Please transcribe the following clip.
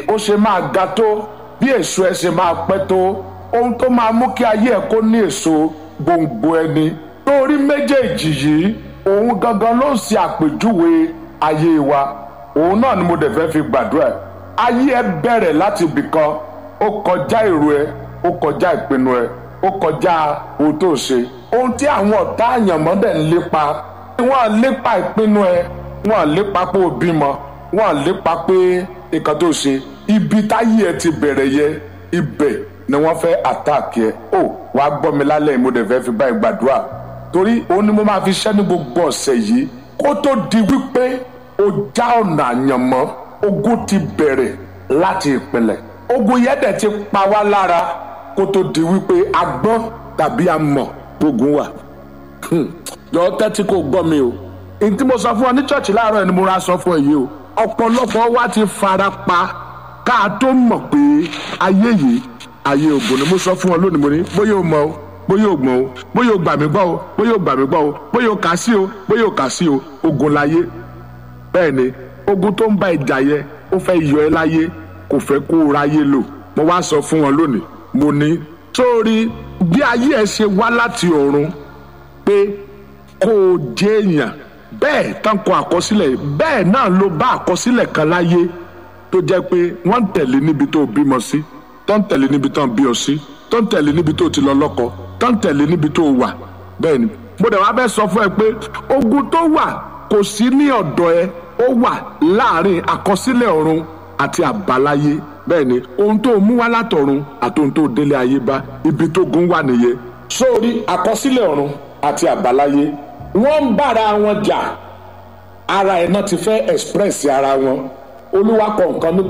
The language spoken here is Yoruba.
o ṣe máa ga tó bí èso ẹ ṣe máa pẹ́ tó ohun tó máa mú kí ayé ẹ kó ní èso gbòǹgbò ẹni torí méjèèjì yìí òun gangan ló ń ṣe àpèjúwe ayé wa òun náà ni mo dẹ̀ fẹ́ fi gbàdúrà ayé ẹ bẹ̀rẹ̀ láti ibìkan ó kọjá èrò ẹ ó kọjá ìpinnu ẹ ó kọjá ohun tó ṣe ohun tí àwọn ọ̀tá àyànmọ́ dẹ̀ ń lépa wọ́n á lépa ìpinnu ẹ wọ́n á lépa pé o bímọ wọ́n á lépa pé nǹkan tó ṣe ibi táyé ẹ ti bẹ̀rẹ̀ yẹ ibẹ̀ ni wọ́n fẹ́ àtàkì ẹ ó wàá gbọ́ mi lálẹ́ mo dẹ̀ fẹ́ fi báyìí gbàdúrà torí òun ni mo máa fi ṣẹ́ ní gbogbo ọ̀sẹ̀ yìí kó tó di wípé o já ọ̀nà àyànmọ́ ogun ti bẹ̀rẹ̀ láti ìpìlẹ̀ ogun yẹn dẹ̀ ti pa wá lára kó tó di wípé a gbọ́ tàbí a mọ̀ ogun wà. jọ tẹ́tí kò gbọ́ mi o èyí tí mo sọ fún ọ ní ṣọ́ọ̀ṣì láàárọ̀ ẹni mo ra sọ fún ẹ yìí o ọ̀pọ̀lọpọ̀ wa ti fara pa ká a tó mọ̀ pé ayé yìí ayé ògùn ni mo sọ fún ọ lónìí mo ní bóyá o mọ̀ o bóyá o gbọ́n o bóyá o gbà mí gbọ́ o bóyá o gbà mí gbọ́ o bóyá o kà sí o bóyá o kà sí o ogun láyé bẹ́ẹ̀ ni ogun tó ń bá ìjà yẹ ó fẹ́ yọ ẹ́ láyé kò fẹ́ kó o ráyé lò mo wá sọ fún wọn lónìí mo ní sórí bí ayé ẹ ṣe wá láti ọ̀run pé kó o jẹ́ èèyàn bẹ́ẹ̀ tán kọ àkọsílẹ̀ bẹ́ẹ̀ náà ló bá àkọsílẹ̀ kan láyé tó jẹ́ pé wọ́n ń tẹ̀lé níbi tó bímọ sí tó ń tẹ̀lé níbi tó ń bí ọ sí tó ń tẹ̀lé níbi tó ti lọ lọ́kọ tó ń tẹ̀lé níbi tó wà bẹ́ẹ̀ ni mo dẹ̀ wá bẹ́ẹ̀ sọ fún ẹ pé ogun tó wà kò sí ní ọ̀dọ̀ ẹ ó wà láàrin àkọsílẹ̀ ọ̀run àti àbáláyé bẹ́ẹ̀ ni ohun tó mú wá látọ̀run àti ohun tó délé ayé bá ibi tó gun wà nìyẹn. sórí àkọsílẹ̀ ọ̀run àti àbáláyé wọ́n ń bára wọn jà ara ẹ̀ náà ti fẹ́ express ara wọn olúwa kọ nǹkan ní